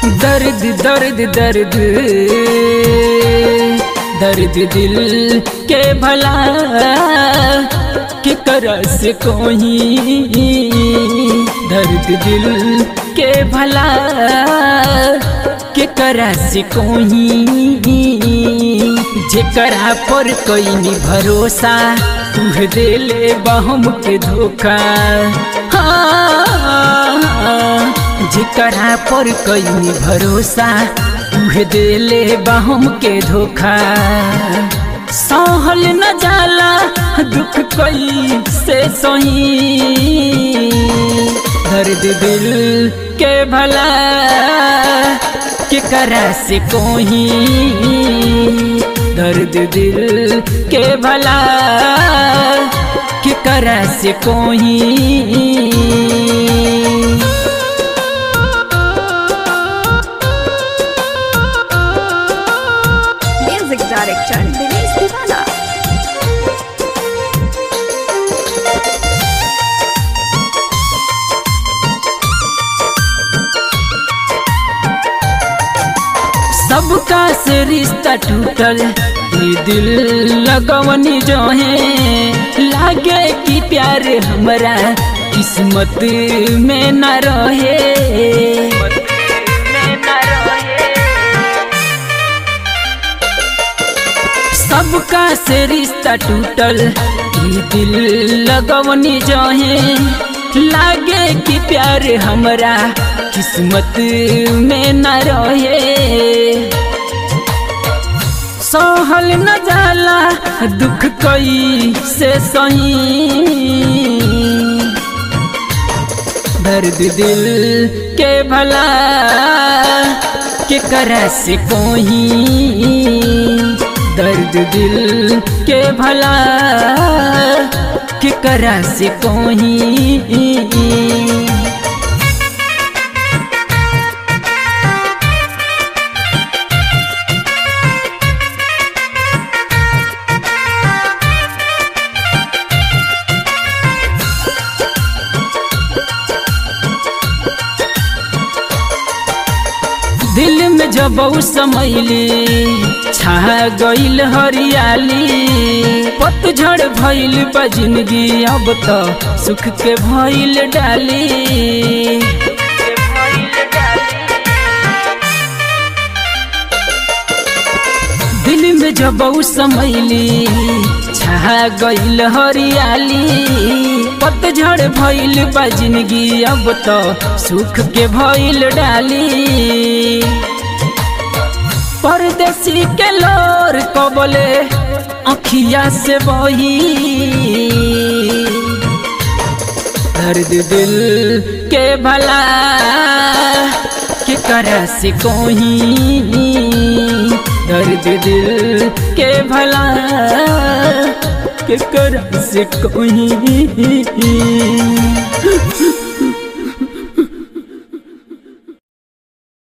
दर्द दर्द दर्द दर्द दिल के भला के करस कोही दर्द दिल के भला के करस कोही जेकरा पर कोई भरोसा तुह देले बहम के धोखा हाँ, जेकरा पर कई भरोसा तुहे देले बहम के धोखा सहल न जाला दुख कई से सही दर्द दिल के भला के करा से कोही दर्द दिल के भला के करा से कोही Music director Dinesh Divana. सबका से रिश्ता टूटल ये दिल लगवनी जो है लागे कि प्यार हमरा किस्मत में न रहे सबका से रिश्ता टूटल ये दिल लगवनी जो है लागे कि प्यार हमरा किस्मत में न रहे सहल न जाला दुख कई से सही दर्द दिल के भला के करा से कोही दर्द दिल के भला के करा से कोही दिल में जब समैली छा गईल हरियाली पतझड़ भइल बा जिंदगी अब तो सुख के भइल डाली दिल में जब समैली छा गईल हरियाली पतझड़ भइल बा जिंदगी अब तो सुख के भइल डाली परदेसी के लोर कबले अखिया से बही दर्द दिल के भला के करा से कोही दर्द दिल के भला के करा से कोही